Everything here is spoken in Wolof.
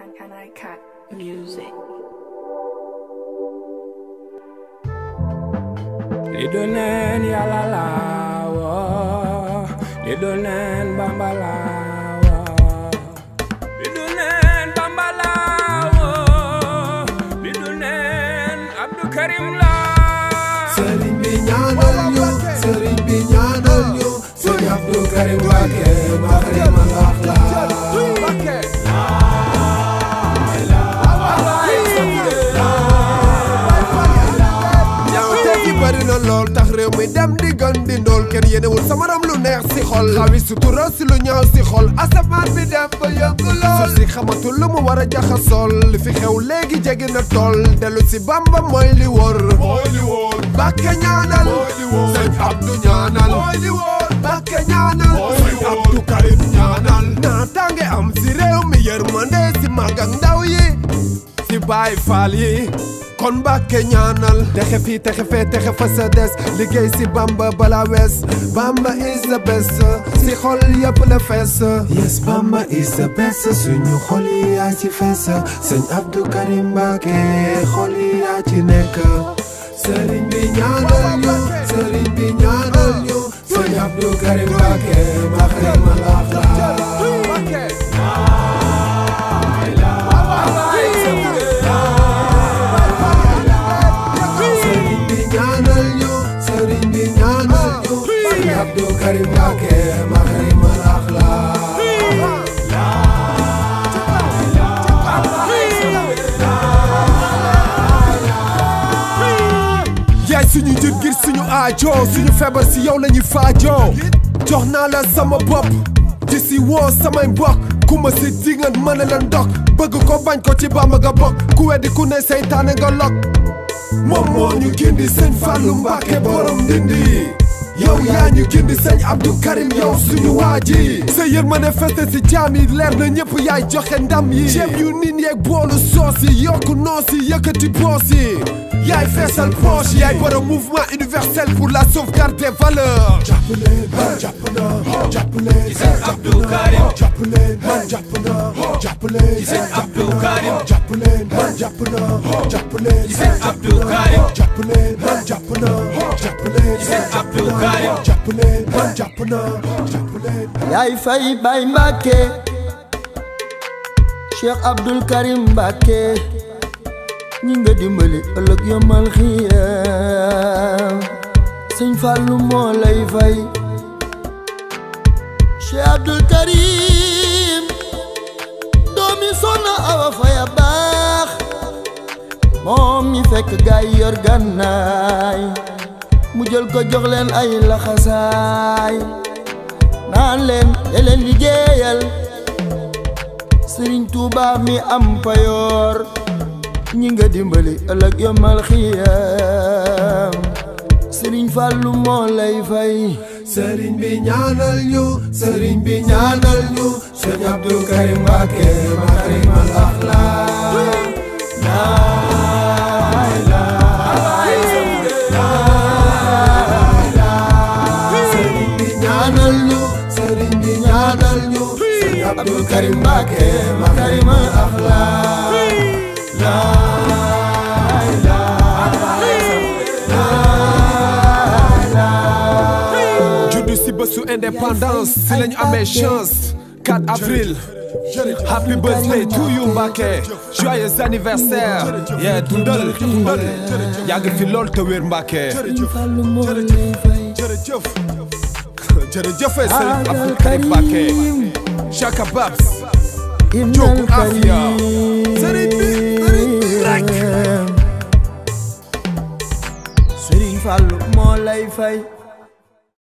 Can I cut music? li du neen yàlla laa woo li du neen bamba laa woo li du neen bamba laa woo li du neen abdou karim laa sëriñ bi ñaanal ñu sëriñ bi ñaanal ñu sëriñ Abdou Karim Mbacké Makarimal Akhlaq ñaawteef yi bari na lool tax réew mi dem di gën di ndool kenn yéenewul sama ram lu neex si xol xawi sutura si lu ñaaw si xol asamaan bi dem ba yëngu lool suuf si xamatul lu mu war a jaxasool li fi xew léegi jege na tool dellu si Bamba mooy li wóor mooy li wóor Mbacké ñaanal sëñ Abdou ñaanal mooy li wóor Mbacké ñaanal sëñ Abdou Karim ñaanal naataange am si réew mi yërmande si mag ak ndaw yi si Baay Faal yi kon Mbacké ñaanal texe fii texe fee texe fa sa des liggéey si Bamba bala wees Bamba is the best si xol yëpp la fees yes Bamba is the best suñu xol yi yaa ci fees sëñ Abdou Karim Mbacké xol yi yaa ci nekk sëriñ bi ñaanal ñu sëriñ bi ñaanal ñu sëñ Abdou Karim Mbacké Makarimal Akhlaq sëriñ bi ñaanal ñu sëriñ bi ñaanal ñu sëriñ Abdou Karim Mbacké Makarimal Akhlaq yaay suñu njët ngir suñu aajo suñu feebar si yow la ñuy faajoo jox naa la sama bopp di si woo samay mbokk ku ma si dingat mën a leen dog bëgg ko bañ ko ci Bamba nga bokk ku weddi ku ne seytaane nga lok moom moo ñu gindi sëñ Fallou Mbacké borom ndindi yow yaa ñu gindi sëñ Abdou Karim yow suñu waa ji sa yërmande feste si jaam yi leer na ñëpp yaay joxe ndam yi ceeb yu nin yeeg boolu soos yi yokku noos yi yëkkati boos yi yaay feesal poche yaay borom mouvement universel pour la sauvegarde des valeurs jàppale man jàpp na jàppale sëñ Abdou Karim jàppale man jàpp na jàppale sëñ Abdou Karim jàppale man jàpp na jàppale sëñ Abdou Karim jàppale man jàpp na jàppale sëñ Abdou Karim jàppale man jàpp na jàppale yaay fay bay Mbacké Cheikh Abdoul Karim Mbacké ñi nga dimbali ëllëg yomal xiyam sëñ Fallou moo lay fay Cheikh Abdoul Karim doomi Soxna Awa Faya baax moom mi fekk gaay yor gànnaay mu jël ko jox leen ay laxasaay naan leen de leen liggéeyal Sëriñ Tuuba mi am payoor ñi nga dimbali ëllëg yomal xiyam Sëriñ Fàllu moo lay fay sëriñ bi ñaanal ñu sëriñ bi ñaanal ñu sëriñ Abdou Karim Mbacké Makarimal Akhlaq sëriñ bi ñaanal ñu sëriñ bi ñaanal ñu sëriñ Abdou Karim Mbacké Makarimal Akhlaq juddu si bésu indépendance si lañu amee chance 4 avril happy birthday to you Mbacké joyeux anniversaire yeah dundal dundal yàgg fi lool te wér Mbacké Sëriñ Fàllu moo lay fay jërëjëf jërëjëf Serigne Abdou Karim Mbacké Chaka Babs Ibnal Jogu Afia. Karim Sëriñ bi, sëriñ bi rek. Sëriñ Fàllu moo lay fay